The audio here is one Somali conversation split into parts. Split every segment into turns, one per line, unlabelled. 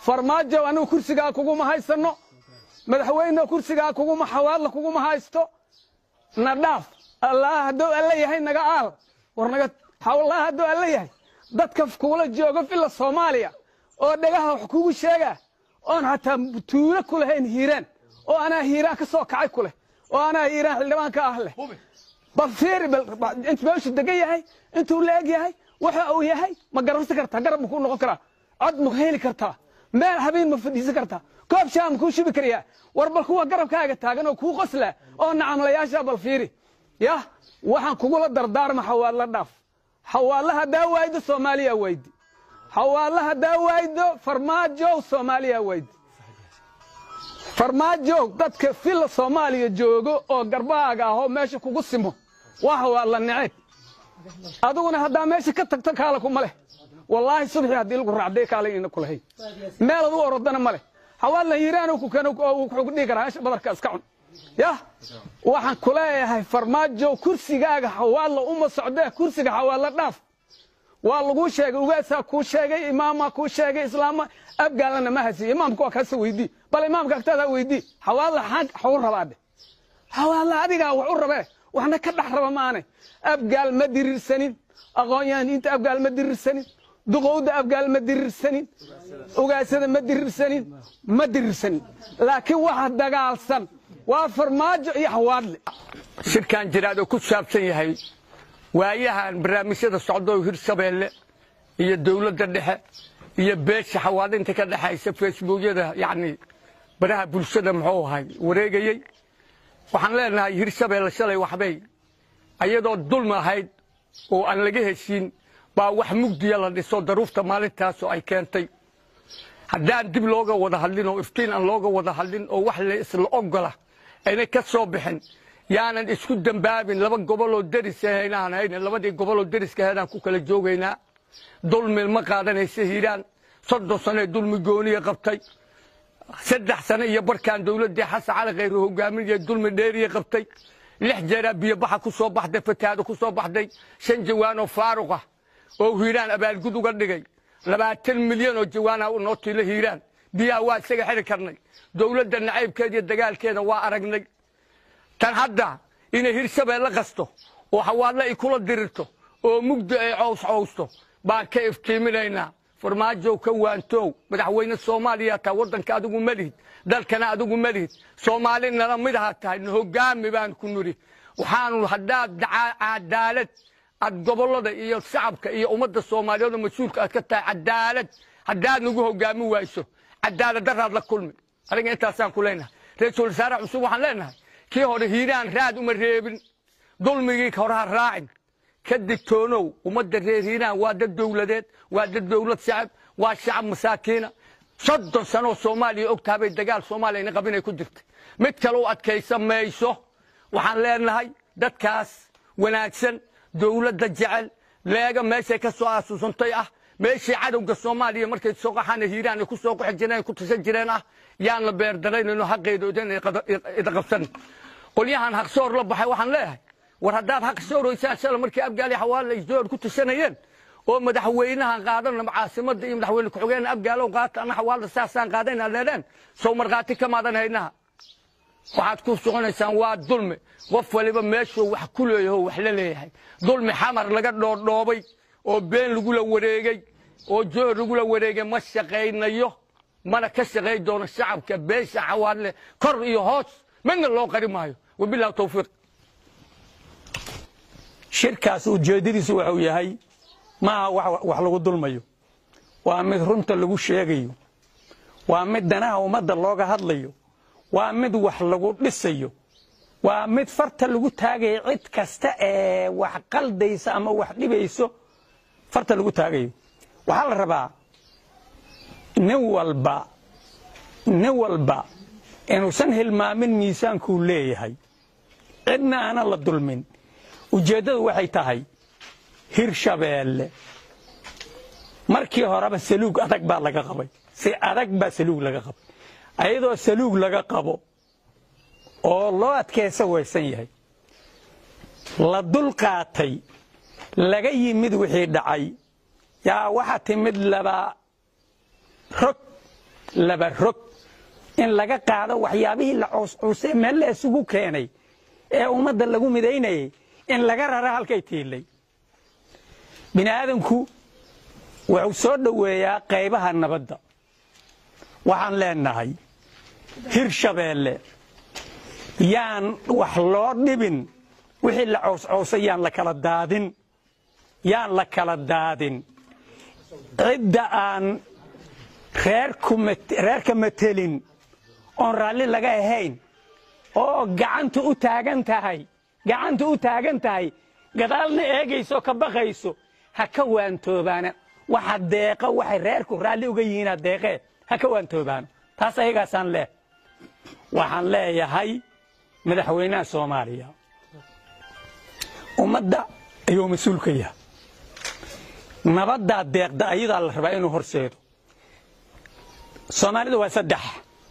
farmaajo anigu kursigaa kuguma haysanno madaxweyne kursigaa kuguma xawaadla kuguma haysto na dhaaf allah hadduu alla yahay naga aal war naga allah hadduu alla yahay dadka kugula jooga villa soomaaliya oo dhagaha wax kugu sheega oon hataa tuulo ku lahayn hiiraan oo anaa hiiraan ka soo kacay ku leh oo anaa hiiraan xildhibaanka ah leh bal fiiri intu meeshu degan yahay intuu la eg yahay waxa uu yahay ma garansan kartaa garab ma kuu noqon karaa cod ma heli kartaa meel habeen ma fadhiisan kartaa koob shaa ma kuu shubi karayaa war bal kuwa garabkaaga taagan oo kuu qosla oo nacamlayaasha bal fiiri yah waxaan kugula dardaarma xawaadla dhaaf xawaadla haddaa waaydo soomaaliya waydi xawaadla haddaa waaydo farmaajow soomaaliya waydi farmaajow dadka villa soomaaliya joogo oo garbahaaga ahoo meesha kugu simo waa xawaadla neceb adiguna haddaa meesha ka tagto kaala kuma leh wallaahi subxii haddii lagu raacday kaalay ina kulahayn meelad u orodana ma leh xawaadla hiiraan ku keen wuxuu dhihi karaa meesha badarka iska cun yah waxaan ku leeyahay farmaajo kursigaaga xawaadla uma socdee kursiga xawaadla dhaaf waa laguu sheegay ugaasaa kuu sheegay imaamaa kuu sheegay islaama abgaalana ma hasiye imaamka waa kaasa weydii bal imaamka agtaada weydii xawaadla xau rabaadhe xawaadla adigaa wax u rabee waxna ka dhex raba maane abgaal ma dirirsanin aqoon-yahaniinta abgaal ma dirirsanin duqowda abgaal ma dirirsanin ugaasada ma dirirsanin ma dirirsanin laakiin waxa dagaalsan waa farmaajo iyo xawaadle
shirkan jiraad oo ku saabsan yahay waayahan barnaamijyada socdo hirshabeelle iyo dowladda dhexe iyo beesha xawaadinta ka dhexaysa facebookyada yacni baraha bulshada muxuu ahay wareegayey waxaan leenahay hirshabeelle shalay waxbay ayadoo dulmi ahayd oo aan laga heshiin baa wax mugdiya la dhiso daruufta maalintaasoo ay keentay haddaan dib looga wada hadlin oo iftiin aan looga wada hadlin oo wax la isla ogola aynay ka soo bixin yaanan isku dembaabin laba goboloo deris ahaynaan hayne labadii goboloo deriska ahaynaan ku kala joogaynaa dulmi ma qaadanaysa hiiraan soddon sano ee dulmi gooniya qabtay saddex sano iyo barkaan dowladdii xasan cali khayre hogaaminaya dulmi dheeriya qabtay lix jeeraa biyobaxa ku soo baxday fatahaado ku soo baxday shan jawaanoo faaruq ah oo hiiraan abaalgud uga dhigay labaatan milyan oo jawaana noo tiilo hiiraan biyaha waa isaga xiri karnay dowladda nacaybkeeda iyo dagaalkeeda waa aragnay tan hadda inay hirshabeelle qasto oo xawaadle ay kula dirirto oo mugdi ay cows cowsto baan ka iftiiminaynaa farmaajow ka waantow madaxweyne soomaaliya taa waddanka adigu ma lihid dalkana adigu ma lihid soomaali nala mid aha tahay na hogaami baan ku nidhi waxaanu haddaad cadaalad aad gobollada iyo shacabka iyo ummadda soomaaliyeed oo mas-uulka aad ka tahay cadaalad haddaad nagu hogaami wayso cadaalad daraad la kulmi aniga intaasaan ku leenahay ra-iisul wasaare cusub waxaan leenahay kii hore hiiraan raad uma reebin dulmigii horeha raacin ka digtoonow ummadda reer hiiraan waa dad dowladeed waa dad dowlad shacab waa shacab masaakiina soddon sanoo soomaaliya og tahabay dagaal soomaaliyana qabinay ku jirtay mid kale u adkaysa mayso waxaan leenahay dadkaas wanaagsan dowladda jecel leega meeshay ka soo aasuusantay ah meeshii cadowga soomaaliya markay soo qaxaana hiiraan ay ku soo qaxi jireen ku tashan jireen ah yaan la beerdaraynaynoo xaqeedoodan ida qabsan qolyahan haqsoor la baxay waxaan leeyahay war haddaad haqsooroysaan shala markii abgaali xawaale ay zoor ku tashanayeen oo madaxweynahan qaadana caasimadda iyo madaxweyne ku-xigeen abgaalow qaata ana xawaala saasaan qaadayna leedheen sow markhaati ka maadan haynaha waxaad ku soconaysaan waa dulmi qof waliba meeshuu wax ku leeyaho wax la leeyahay dulmi xamar laga dhoordhoobay oo been lagula wareegey oo joor lagula wareegay ma shaqaynayo mana ka shaqay doono shacabka beesha xawaadle kor iyo hoos midna loo qari maayo wabilahi tawfiiq
shirkaas ujeeddadiisu wuxuu yahay maaha wax lagu dulmayo waa mid runta lagu sheegayo waa mid danaha ummadda looga hadlayo waa mid wax lagu dhisayo waa mid farta lagu taagayo cid kasta ee wax qaldaysa ama wax dhibayso farta lagu taagayo waxaa la rabaa nin walba nin walba inuusan hilmaamin miisaankuu leeyahay cidna aana la dulmin ujeeddadu waxay tahay hirshabeelle markii horeba saluug adag baa laga qabay si adag baa saluug laga qabay ayadoo saluug laga qabo oo loo adkaysa waysan yahay la dul qaatay laga yimid wixii dhacay yaa waxa timid laba rog laba rog in laga qaado waxyaabihii la cooscoosee meel la isugu keenay ee ummadda lagu midaynayay in laga rara halkay tiilay bini aadamku wuxuu soo dhoweeyaa qaybaha nabadda waxaan leenahay hirshabeelle yaan wax loo dhibin wixii la cooscoosay yaan la kala daadin yaan la kala daadin cidda aan reerka matelin oon raalli laga ahayn oo gacanta u taagan tahay gacanta u taagan tahay gadaalna eegayso ka baqayso ha ka waantoobaana waxa deeqa waxay reerku raalli uga yihiina deeqee ha ka waantoobaano taas ayagaasaan leeh waxaan leeyahay madaxweynaha soomaaliya ummadda ayuu mas-uul ka yahay nabaddaa deeqda ayadaa la rabaa inuu horseedo soomaalida waa saddex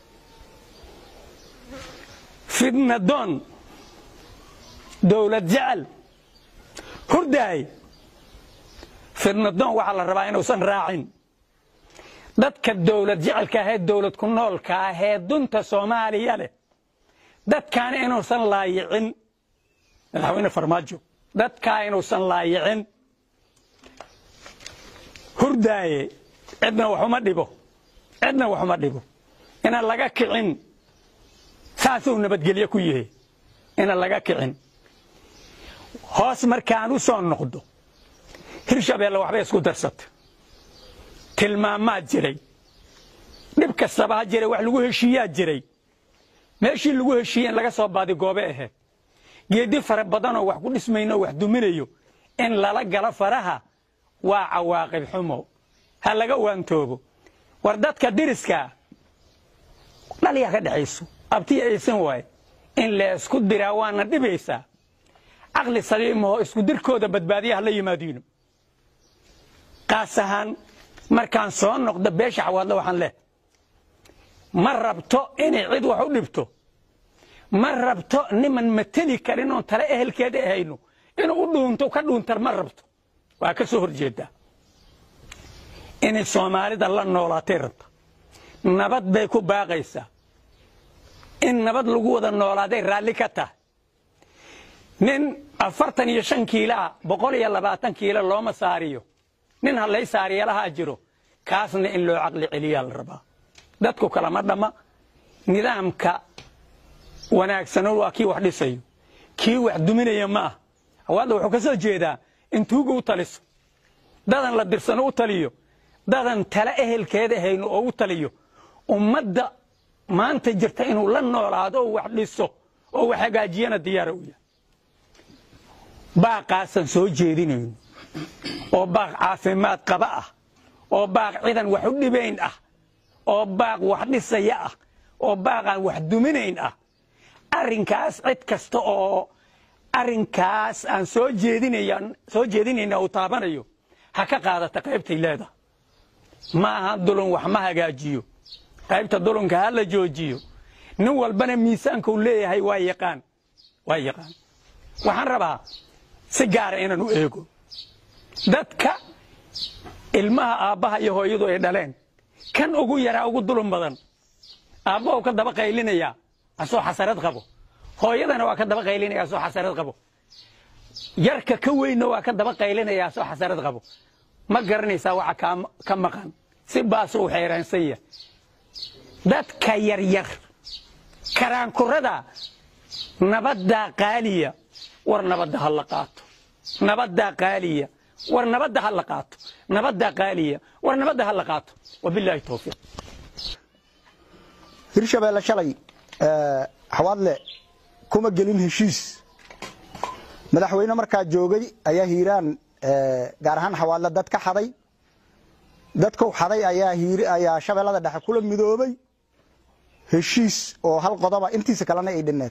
fidnadoon dowlad jecel hurdaay fidnadoon waxaa la rabaa inuusan raacin dadka dowlad jecelka ahee dowlad ku noolka ahee dunta soomaaliya leh dadkaana inuusan laayicin madaxweyne farmaajo dadkaa inuusan laayicin hurdaaye cidna waxuma dhibo cidna waxuma dhibo inaan laga kicin saasuu nabadgelyo ku yahay inaan laga kicin hoos markaan u soo noqdo hirshabeelle waxbay isku darsata tilmaamaa jiray dhib kastaba ha jiray wax lagu heshiiyaa jiray meeshii lagu heshiiye in laga soo baadi goobe ahayd geedi fara badanoo wax ku dhismayno wax duminayo in lala galo faraha waa cawaaqib xumo ha laga waantoobo war dadka diriskaa dhalyaa ka dhexayso abtiya aysan waaye in laysku diraa waana dhibaysaa caqli saliimaho isku dirkooda badbaadiyaha la yimaadiino qaas ahaan markaan soo noqdo beesha xawaadle waxaan leh ma rabto inay cid wax u dhibto ma rabto niman mateli karin oon tale ehelkeeda ahayno inuu u dhuunto ka dhuuntar ma rabto waa ka soo horjeedaa inay soomaalida la noolaatay rabta nabad bay ku baaqaysaa in nabad lagu wada noolaaday raalli ka tahay nin afartan iyo shan kiilaah boqol iyo labaatan kiilo looma saariyo nin hallay saariyalahaa jiro kaasna in loo caqli celiyaa la rabaa dadku kalama dhamma nidaamka wanaagsano waa kii wax dhisayo kii wax duminaya ma ah hawaadda wuxuu ka soo jeedaa in tuuga u taliso dadan la dirsano u taliyo dadan tale ehelkeeda ahayno oo u taliyo ummadda maanta jirta inuu la noolaado oo wax dhiso oo wax hagaajiyana diyaara u yahay baaqaasan soo jeedinayno oo baaq caafimaad qaba ah oo baaq cidan wax u dhibayn ah oo baaq wax dhisaya ah oo baaqaan wax duminayn ah arrinkaas cid kasta oo arrinkaas aan soo jeedinaya soo jeedinayna uu taabanayo ha ka qaadata qaybtay leedahay ma aha dulun wax ma hagaajiyo qaybta dulunka ha la joojiyo nin walbana miisaanka uu leeyahay waa yaqaan waa yaqaan waxaan rabaa si gaara inaan u eego dadka ilmaha aabbaha iyo hooyadu ay dhaleen kan ugu yaraa ugu dulun badan aabbahu ka daba qaylinayaa asoo xasarad qabo hooyadana waa ka daba qaylinaya asoo xasarad qabo yarka ka weynna waa ka daba qaylinaya asoo xasarad qabo ma garanaysaa waxa ka maqan si baasu u xeeraansanya dadka yaryar karaankurada nabaddaa qaaliya war nabadda ha la qaato nabaddaa qaaliya war nabadda ha la qaato nabaddaa qaaliya war nabadda ha la qaato wabilaahi towfiiq
hirshabeelle shalay xawaadle kuma gelin heshiis madaxweyne markaa joogay ayaa hiiraan gaar ahaan xawaadle dad ka xaday dadkau xaday ayaa shabeellada dhexe kula midoobay heshiis oo hal qodoba intiisa kalena ay dhinneed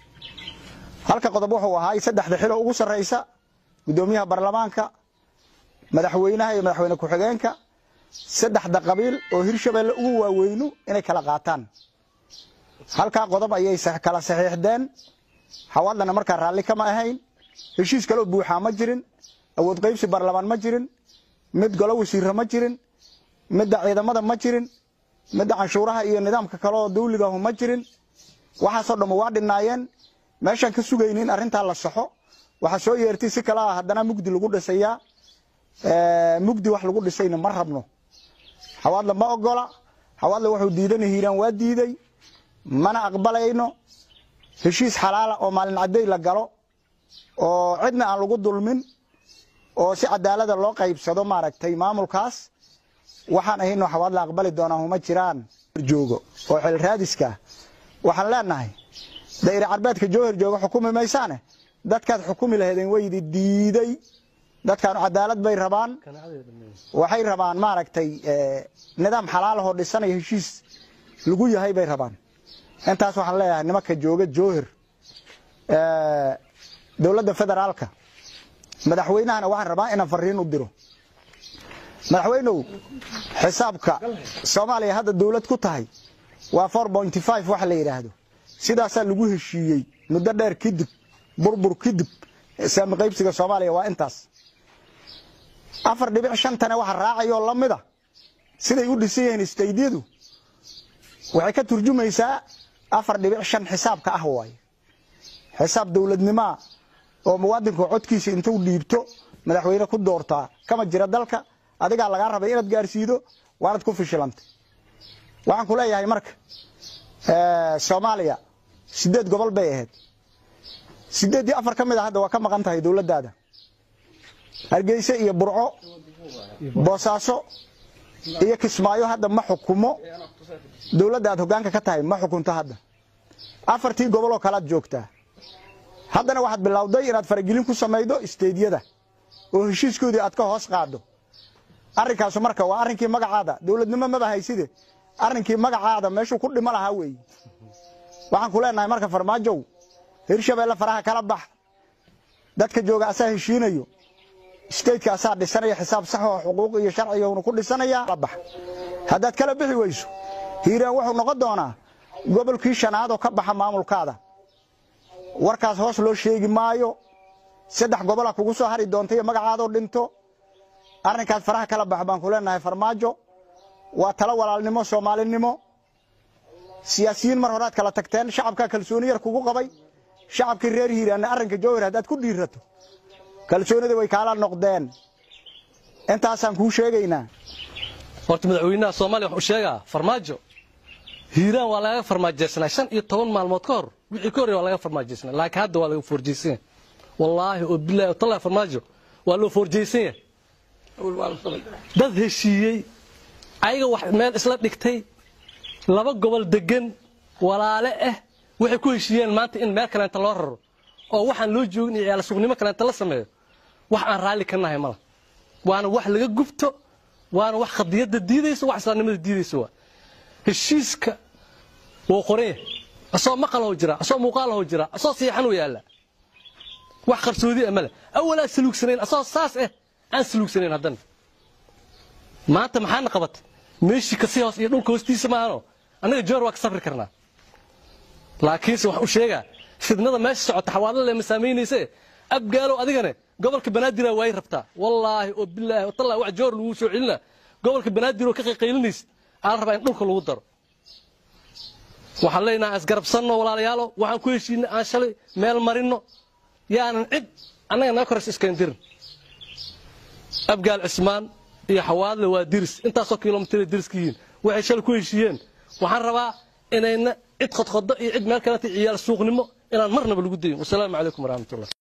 halka qodob wuxuu ahaay saddexda xilo ugu sarraysa guddoomiyaha baarlamaanka madaxweynaha iyo madaxweyne ku-xigeenka saddexda qabiil oo hirshabeelle ugu waaweynu inay kala qaataan halkaa qodob ayay kala saxiixdeen xawaadlana markaa raalli kama ahayn heshiis kaloo buuxaa ma jirin awood qaybsi baarlamaan ma jirin mid golo wasiirra ma jirin midda ciidamada ma jirin midda canshuuraha iyo nidaamka kale oo dawligahu ma jirin waxaasoo dhamma waa dhinaayeen meeshaan ka sugayni in arrintaa la saxo waxaa soo yeertay si kale ah haddana mugdi lagu dhisayaa mugdi wax lagu dhisayna ma rabno xawaadle ma ogola xawaadle wuxuu diidana hiiraan waa diiday mana aqbalayno heshiis xalaala oo maalin cadday la galo oo cidna aan lagu dulmin oo si cadaalada loo qaybsado maaragtay maamulkaas waxaan ahayno xawaadle aqbali doonaa huma jiraan joogo oo xil raadiska waxaan leenahay dayre carbeedka jowhar jooga xukumi maysaane dadkaad xukumi lahaydeen waydi diiday dadkaanu cadaalad bay rabaan waxay rabaan maaragtay nidaam xalaalahoo dhisanaya heshiis lagu yahay bay rabaan intaas waxaan leeyahay nimanka jooga jowhar dowladda federaalka madaxweynahana waxaan rabaa inaan fariin u diro madaxweynow xisaabka soomaaliya hadda dowlad ku tahay waa waxa la yidhaahdo sidaasaa lagu heshiiyey muddo dheer kadib burbur kadib saami qaybsiga soomaaliya waa intaas afar dhibic shantane waxa raacayoo la mida siday u dhisan yihiin istaydyadu waxay ka turjumaysaa afar dhibic shan xisaabka ah waaye xisaab dowladnimaa oo muwaadinka codkiisa intuu dhiibto madaxweyne ku doortaa kama jira dalka adigaa lagaa rabay inaad gaarsiido waanad ku fishilantay waxaan ku leeyahay marka soomaaliya sideed gobol bay ahayd sideeddii afar ka mid a hadda waa ka maqan tahay dowladdaada hargeyse iyo burco boosaaso iyo kismaayo hadda ma xukumo dowladda aad hoggaanka ka tahay ma xukunto hadda afartii goboloo kalead joogtaa haddana waxaad bilowday inaad faragelin ku samaydo isteedyada oo heshiiskoodii aad ka hoos qaaddo arrinkaasu marka waa arrinkii magacaada dowladnimo maba hayside arrinkii magacaada meeshuu ku dhimo lahaa weeye waxaan ku leenahay marka farmaajow hirshabeelle faraha kala bax dadka jooga asaa heshiinayo stateka asaa dhisanaya xisaab sax oo xuquuq iyo sharciguna ku dhisanaya bax haddaad kala bixi weyso hiiraan wuxuu noqon doonaa gobolkii shanaad oo ka baxa maamulkaada warkaas hoos loo sheegi maayo saddex gobola kugu soo hari doonta iyo magacaadoo dhinto arrinkaas faraha kala bax baan ku leenahay farmaajo waa talo walaalnimo soomaalinimo siyaasiyiin mar horaad kala tagteen shacabkaa kalsooni yar kugu qabay shacabkii reer hiiraanna arrinka jowhar haddaad ku dhiirato kalsoonida way kaala noqdeen intaasaan kuu sheegaynaa
horta madaxweynaha soomaaliya wuxuu sheegaa farmaajo hiiraan waa lagaga farmaajaysnaa shan iyo toban maalmood ka hor wixii ka horreya waa laga farmaajaysnaa laakiin hadda waa laga foorjaysan yahay wallaahi oo bilaahi oo tallahi farmaajo waa loo foorjaysan yahay dad heshiiyey ayaga wax meel isla dhigtay laba gobol degan walaale ah waxay ku heshiiyeen maanta in meel kaleenta loo raro oo waxaan loo joogin iyo ciyaal suuqnimo kaleenta la sameeyo wax aan raalli ka nahay mala waana wax laga gubto waana wax khadiyadda diidaysa wax islaamnimada diidaysa waa heshiiska wuu qoran yahay asoo maqaloo jira asoo muuqaaloo jira asoo siixan u yaalla wax qarsoodi ah male awalaa saluugsanayn asoo saas ah aan saluugsanayn haddana maanta maxaana qabatay meeshii kasii hoos iyo dhulka hoostiisa maahano annaga joor waa ka safri karnaa laakiinse wax u sheegaa fidnada meesha socota xawaadla ma saamaynayse abgaalow adigane gobolka banaadir waay rabtaa wallaahi oo bilaahi oo tallaahi wax joor lagu soo celina gobolka banaadir oo ka qayqaylinaysa aan rabaa in dhulka lagu daro waxaan leenahay isgarabsanno walaalayaalo waxaan ku heshiinay aan shalay meel marinno yaanan cid annaga naga korays iskandirin abgaal cismaan iyo xawaadle waa diris intaasoo kilomitr diriska yihiin waxay shalay ku heshiiyeen waxaan rabaa inayna cid khodkhodo iyo cid meel kaleta ciyaal suuqnimo inaan marnaba lagu dayin wasalaamu calaykum waraxmatullah